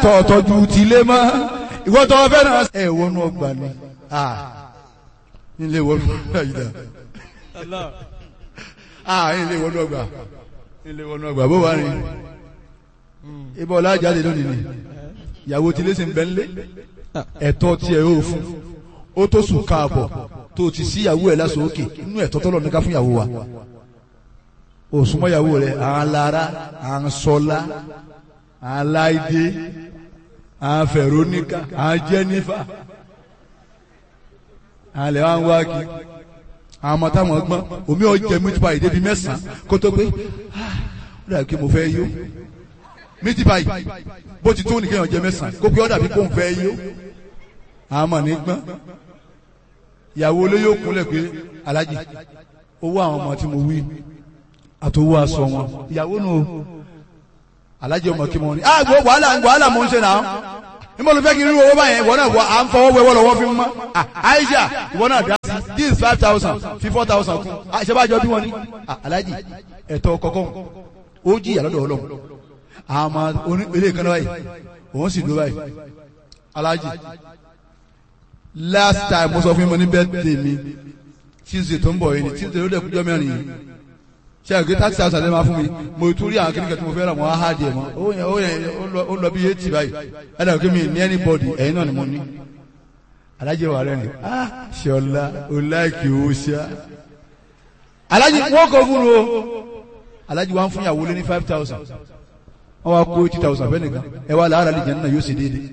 tọ̀ tọ́jú tilé mọ́ ìwọ tọ́ fẹ́ náà. ẹ wọnú ọgbà ni nílé wọnú ọgbà yìí dá nílé wọnú ọgbà nílé wọnú ọgbà bó wà ní. ibà ọlá jáde lónìí ni ìyàwó tilé sì ń bẹ ńlé ẹ̀tọ́ tiẹ̀ yóò fún ó tó sùn káàbọ̀ tó ti sí ìyàwó ẹ̀ lásán òkè inú ẹ̀tọ́ tọ́lọ̀ ní ká fún ìyàwó wa òsùnmọ́ ìyàwó rẹ̀ àwọn lára àwọn sọlá àwọn láìdé àwọn fẹ̀róníkà àwọn jẹ́nífà àwọn lè wá ń wá kí àwọn ọmọ táwọn gbọ́n omi ọ̀jẹ̀ mítípa yìí débi mẹ́sàn-án kó tó pé ah ó dàbí kí mo fẹ́ yó mítípa yìí bó ti tó nìkan ọ̀jẹ̀ mẹ́sàn-án kó pé ó dàbí kó ń fẹ́ yó àwọn ọmọ ní gbọ́n ìyàwó olóyè òkúnlẹ̀ pé alájì owó àwọn ọmọ tí mo wí àtòwò aṣọ wọn ìyàwó nù o alájì ọmọ kí mo ní. ah gbọ́ wàhálà wàhálà mo ń ṣe náà níbo ló fẹ́ kí n rí owó báyẹn ìwọ náà wọ à ń fọwọ́ wẹ́wọ́ lọ́wọ́ fi mọ́ Aisha ìwọ náà dá sí this is five thousand fi four thousand kún àṣebájọ bí wọ́n ní alájì ẹ̀tọ́ kọ̀ọ̀kan ó jìyà lọ́dọ̀ ọlọ́run àwọn ọmọ ilé ìkànnì báyìí òun sì dúró báyìí alájì last time mo sọ fún mi ní birthday mi tuesday tó ń bọ̀ yìí ni tuesday ló dẹ̀ kújọ́ mẹ́rin yìí ṣe àgbé thirty thousand ẹ máa fún mi mo tún rí àwọn kékeré tí mo fẹ́ rà wọ́n á hà díẹ̀ mọ́ ó yẹn ó yẹn ó lọ bí eighty báyìí ẹ dàgbé kí mi ní anybody ẹ̀yin náà ni mo ní alájẹ wà rẹ̀ ni ah ṣọlá o láìkì o ṣá alájẹ wọ́n kọ́ fún o alájẹ wa ń fún yàwó lé ní five thousand wọ́n wá kó eighty thousand fẹ́ nìkan ẹ wá làárà lè jẹ́ nínú yóò ṣe déédéé.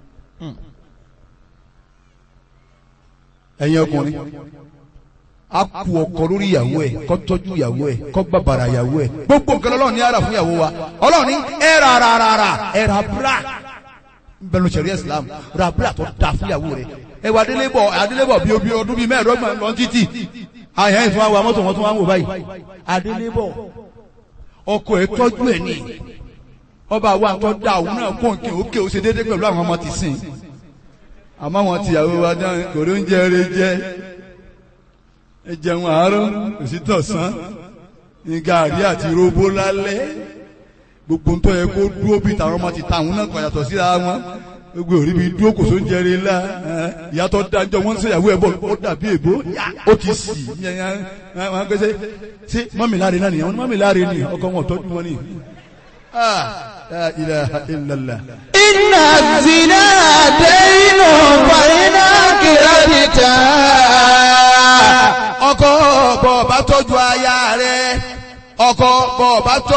ẹ̀yin ọkùnrin a kú ọkọ lórí ìyàwó ẹ̀ kó tọ́jú ìyàwó ẹ̀ kó bàbàrà ìyàwó ẹ̀ gbogbo nǹkan Ọlọ́run ní ara fún ìyàwó wa Ọlọ́run ní ẹ ra ra ra ra ẹ ra bra bẹnu sẹ̀rí Islam ra bra tó da fún ìyàwó rẹ̀ ẹ wà adélébọ̀ adélébọ̀ bíi obi ọdún bíi mẹ́ẹ̀ẹ́dọ́gbọ̀n lọ títì àyàn ìfún wa mọ́tò wọn tún wá ń wò báyìí adélébọ̀ ọkọ ẹ̀ tọ́jú ẹ̀ ní ọba wa tó da òun náà kó nǹkan òkè ó ṣe déédéé pẹ̀lú àwọn ọmọ tìsín àmọ́ wọn tìyàwó wa dáhùn kò ló ń jẹ eré jẹ ẹ jẹun àárọ̀ òsì tọ̀sán ní gàrí àti róbó lálẹ́ gbogbo ń tọ́ yẹ kó dúró bí tàwọn ọmọ ti ta àwọn náà kàn yàtọ̀ síra wọn gbogbo òrí bí dúró kò tó ń jẹrè ńlá ìyàtọ̀ dájọ́ wọn ń ṣèyàwó ẹ̀ bọ̀ ó dàbí èbó ó ti sì wọn gbèsè ṣé mọ́mì láre náà nìyẹn mọ́mì láre ni ọkọ wọn tọ́jú wọn ni. La ilaha illallah. Inna zina dẹ́yìnà fàyínà kìrẹ́dìtà. ọkọ bọ̀ bá tọ́jú aya rẹ̀ ọkọ bọ̀ bá tọ́jú.